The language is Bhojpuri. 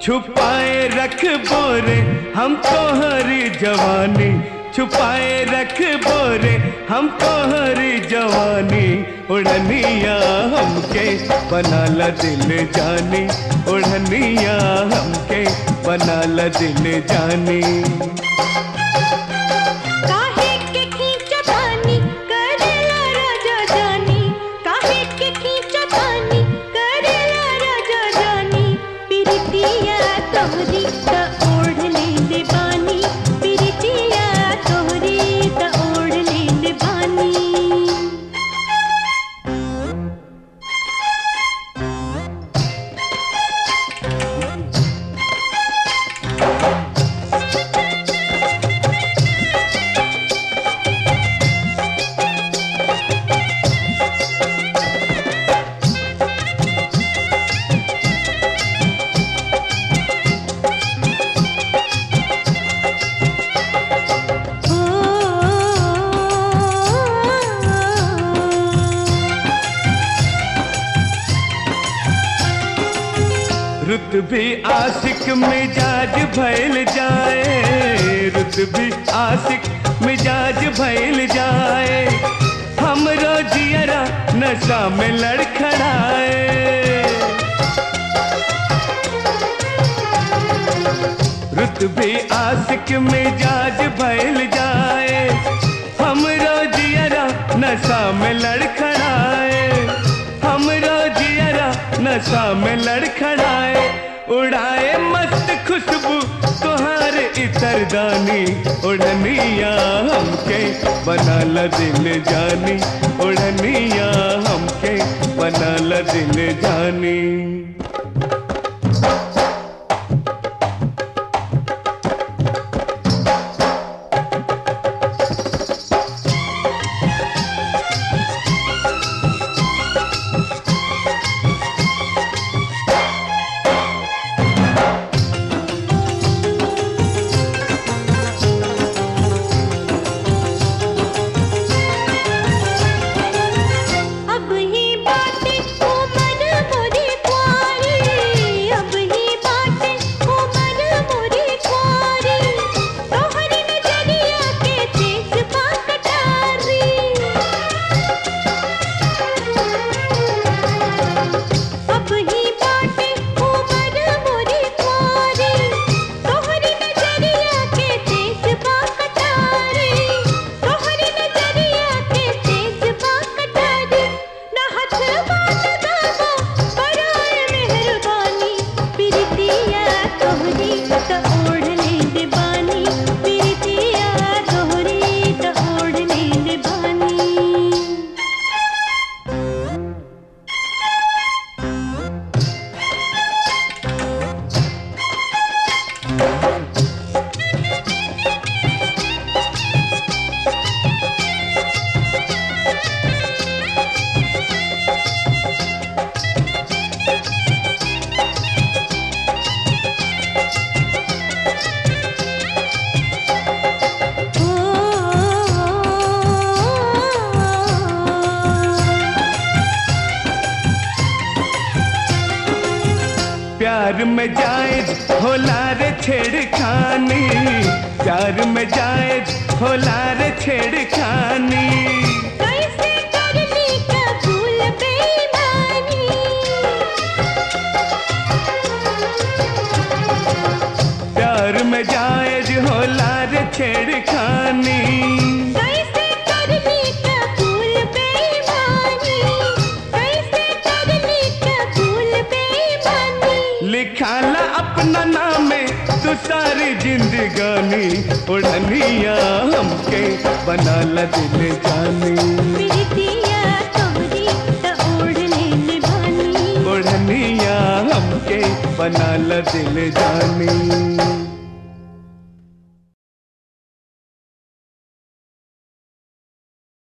छुपाए रख बोरे हम तोहरी जवानी छुपाए रख बोरे हम तोहरी जवानी उड़निया हमके बना ल दिल जानी उड़निया हमके बना ल दिल जानी काहे के खींचतानी करेला राजा जानी काहे के खींचतानी करेला राजा जानी पिरतिया तोहरी त ओढ़ लेले बानी पिरतिया तोहरी त ओढ़ लेले बानी रुत भी आशिक मिजाज भैल जाए रुत भी आशिक मिजाज भैल जाए हमरो जियरा नशा में लड़खड़ाए रुत भी आशिक मिजाज भैल जाए हमरो जियरा नशा में लड़खड़ाए हमरो जियरा नशा में लड़खड़ाए उड़ाए मस्त खुशबू तुहार इतरदानी उड़निया हमके बना ल दिल जानी उड़निया हमके बना ल दिल जानी अब ही बातें उमर मोरी कुंवारी अब ही बातें उमर मोरी कुंवारी तोहरी नजरिया के तेज बाकटारी अब ही बातें उमर मोरी कुंवारी तोहरी नजरिया के तेज बाकटारी तोहरी नजरिया के तेज बाकटारी ना हाथ बात गावा पराए मेहरबानी प्रीतिया तोहरी त ओढ़ लेंदे बानी प्रीतिया तोहरी त ओढ़ लेंदे बानी प्यार में जायज होला रे छेड़खानी प्यार में जायज होला रे छेड़खानी कैसे कर ली कबूल बेईमानी प्यार में जायज होला रे छेड़खानी कैसे कर ली कबूल बेईमानी कैसे कर ली कबूल बेईमानी लिखाला अपना नाम तू सारी जिंदगानी उड़निया हमके बना ल दिल जानी प्रीतिया तोहरी त ओढ़ लेले बानी उड़निया हमके बना ल दिल जानी